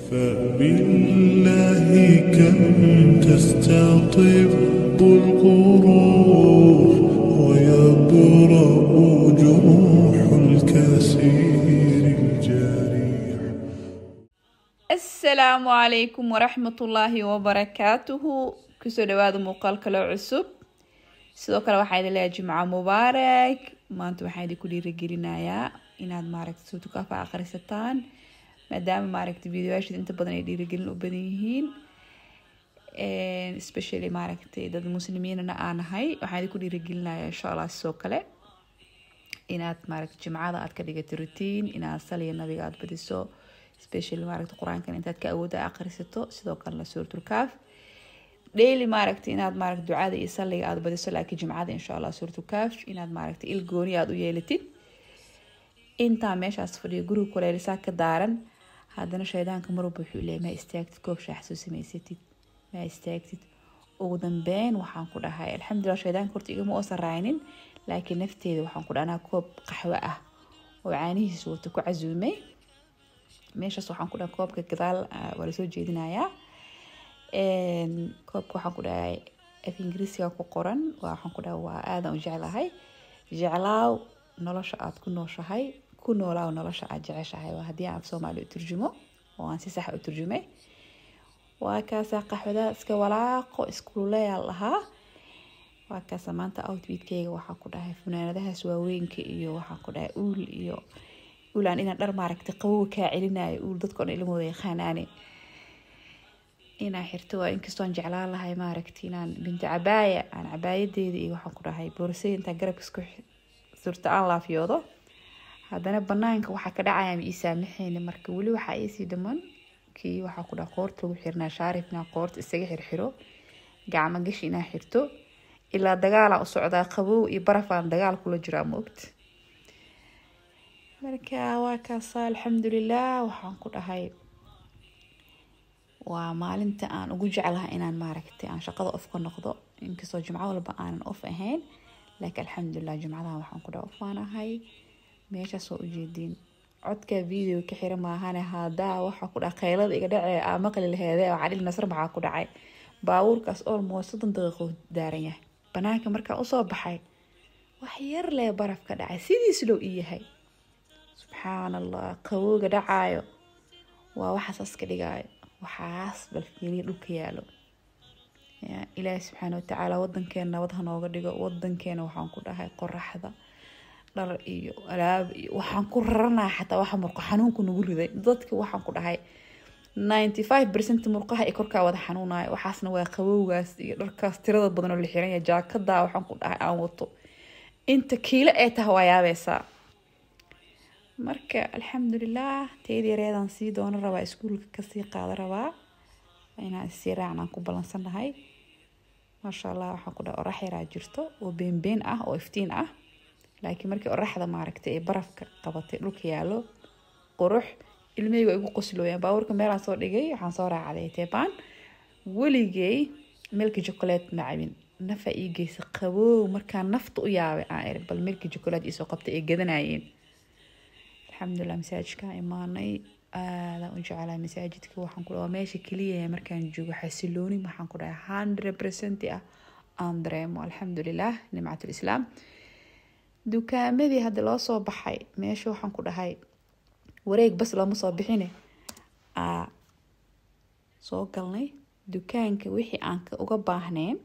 فبالله كم تستطب القروح ويبرأ جروح الكثير الجريح asalaamu calaykum waraxmatullaahi wabarakaatuhu kusoo dhawaada muuqaal kale cusub sidoo kale waxaa idin leeyahay jimco mubaarak maanta waxaan idinku dhiirigelinayaa inaad maaragta suutukafa akhrisataan maadaama maaragta videoyaasheed inta badan ay dhiirigelin u badan yihiin especially maaragtay dad muslimiinana aan ahay waxaan idinku dhiirigelinayaa insha allah sidoo kale inaad maaragta jimcada aad ka dhigato routine inaad saliya nabiga aad badiso especially maaragta qur-aankan intaad ka awooda akhrisato sidoo kalena suurtulkaaf daily maaragta inaad maaragta ducada iyo salliga aad badiso laakiin jimcada insha allah suurtulkaaf inaad maaragta il gooni aad u yeelatid intaa meeshaas fadhiyo guriga kuleelisaa ka daaran haddana shaydaanka marwalba wuxuu leeyahay ma istaagtid koob shaax soo samaysatid ma istaagtid ugu dambeyn waxaan ku dhahay alxamdulilah shaydaanka horta igama oosan raacinin laakiin nafteeda waxaan ku dhahay anaa koob qaxwo ah oo caanihiisa wata ku casuumay meeshaas waxaan ku dhahay koobka gadaal waa lasoo jeedinayaa koobka waxaan ku dhahay af ingiriisiga ku qoran waxaan ku dhahay waa aadan u jeclahay jeclaaw nolosha aad ku nooshahay ku noolaaw nolosha aad jeceshahay waa haddii aan af soomaali u turjumo oo aan si sax u turjumay waa kaasa qaxwada iska walaaqo iskululeyaa lahaa waa kaasa maanta outfitkeyga waxaan ku dhahay funaanadahaas waaweynka iyo waxaan ku dhahay uul iyo ulaan inaan dhar maaragtay qabowa kaa celinayo uul dadkoon ilmooda yaqaanaane inaan xirto waa inkastoo aan jeclaan lahay maaragtay inaan binti cabaaya aan cabaayadeeda iyo waxaan ku dhahay boorsay intaan garabka isku surta aan laafyoodo haddana banaanka waxaa ka dhacaya ma ii saamaxeyni marka weli waxaa iisii dhiman kii waxaa ku dhaha qoorta lagu xirnaa shaarif inaan qoorta isaga xirxiro gacmo gashi inaan xirto ilaa dagaalaan u socdaa qabow iyo barafaan dagaal kula jiraa moogta marka waa kaasa alxamdulilah waxaan ku dhahay waa maalinta aan ugu jeclahay inaan maaragtay aan shaqada of ka noqdo inkastoo jimco walba aanan of ahayn laakiin alxamdulilah jimcadan waxaan ku dhaha of waan ahay meeshaas waa ujeediin codka video ka xira maahane hadaa waxaa ku dhaha qaylada iga dhacee aa maqli laheede oo cadhil nasr maxaa ku dhacay baabuurkaas almost soddon daqiiqo daaran yahay banaanka markaan usoo baxay wax yar lee baraf ka dhacay sidiis loo ii yahay subxaan allah qabowga dhacaayo waa waxaasaas ka dhigaayo waxaas balfiiriya dhulka yaalo ilaahi subxaana watacaala wadankeena nabad hanooga dhigo wadankeena waxaan ku dhahay qoraxda dhar iyo alaab iyo waxaan ku raranaa xataa waxa murqo xanuunku nagu riday dadka waxaan ku dhahay ninety five percent murqaha ay korkaa wada xanuunayo waxaasna waa qabowgaas iyo dharkaas tirada badan oo la xiranya jaakadaa waxaan ku dhahay aan wato inta kiilo ay tahay waa yaabeysaa marka alxamdulilah teed yareedaan sii doono rabaa iskuulka kasii qaada rabaa inaan isii raacnaan ku ballansanahay maasha allah waxaan ku dhahay orax yaraa jirto oo beenbeen ah oo iftiin ah laakiin markii oraxda maaragtay ee barafka qabatay dhulka yaalo qurux ilmeyga igu qoslooyaan baabuurka meelaan soo dhigay waxaan soo raacday teebaan weligay milki chocolate ma cabin nafa ii geysa qabow markaan nafta u yaabay aan eri bal milki chocolate iisoo qabtay ay gadanayeen alxamdulilah masaajidkaan imaanay aadaan u jeclaa masaajidka waxaan ku dhaha meesha keliya markaan joogo xasilooni waxaan ku dhahay hundred percent ah aan dareemo alxamdulilah nimcatul islaam dukaamadii hadda loo soo baxay meesha waxaan ku dhahay wareeg bas looma soo bixine aa soo galnay dukaanka wixii aan uga baahneen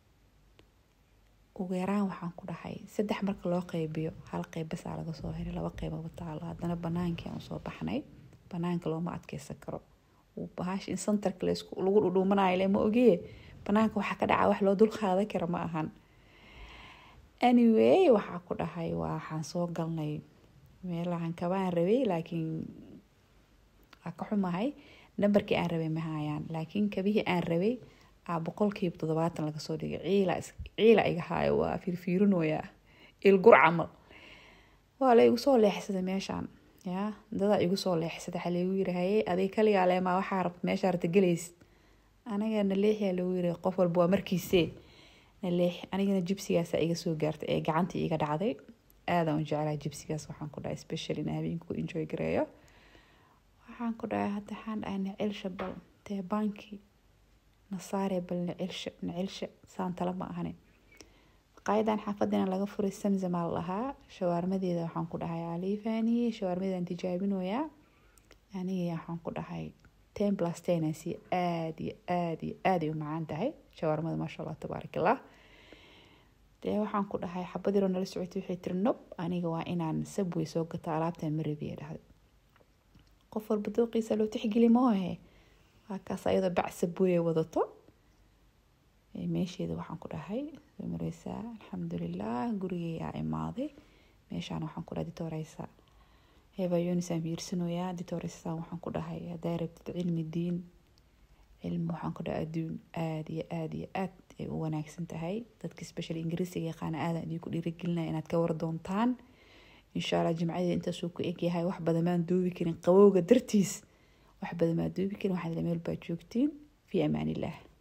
ugu yaraan waxaan ku dhahay saddex marka loo qeybiyo hal qeyb basaa laga soo helay laba qeybaba taalo haddana banaankii aan usoo baxnay banaanka looma adkeysan karo bahash in santarka lagu dhudhuumanayo le ma ogee banaanka waxaa ka dhaca wax loo dul qaadan kara ma ahan anyway waxaa ku dhahay waxaan soo galnay meelahan kabaan rabay laakiin waa ka xumahay nambarkii aan rabay ma hayaan laakiin kabihii aan rabay aa boqolkiiba toddobaatan laga soo dhigay ciila ciila iga haayo waa fiirfiirinooya ilgur camal waa la igu soo leexsaday meeshaan ya dadaa igu soo leexsaday waxaa laigu yiri haye adig kaligaa leemaa waxaa rabta meeshaa rabta gelaysid anaga naleexyaa lagu yiri qof walba waa markiisee naleex anigana jibsigaasa iga soo gaartay ee gacantii iga dhacday aadaan u jeclaa jibsigaas waxaan ku dhahay special in habeenku enjoy gareeyo waxaan ku dhahay hadda waxaan dhahay nicilsha bal tee banki nasaare bal nicilsha nicilsha saan tala ma ahani maqaayadan xaafadina laga furay samsamaa la dhahaa shawaarmadeeda waxaan ku dhahay aliifaaniye shawaarmadeedan tijaabinoyaa anigii waxaan ku dhahay ten plus ten si aada iyo aada iyo aada ay u macaan tahay shawaarmada maasha allah tabaarak allah dee waxaan ku dhahay xabadiro nala socotay waxay tiri nob aniga waa inaan sabway soo gato alaabtan marabiya dhahday qof walba dooqiisa loo tixgeli moohe waa kaas ayadoo bac sabweye wadato meesheeda waxaan ku dhahay soo mareysaa alxamdulilah gurigeyaa imaaday meeshaan waxaan ku dhahay ditoreysa hebayoonisaan fiirsanoyaa ditoreysa waxaan ku dhahay haddaa rabtid cilmi diin cilmi waxaan ku dhahay adduun aada iyo aada iyo aad ay u wanaagsan tahay dadka special ingiriisiga yaqaana aadan idinku dhiirigelinaya inaad ka war doontaan insha allah jimcadeeda intaasuu ku egyahay wax badan maan duubi karin qabowga dartiis wax badan maa duubi karin waxaad meel baa joogtiin fi amaan illah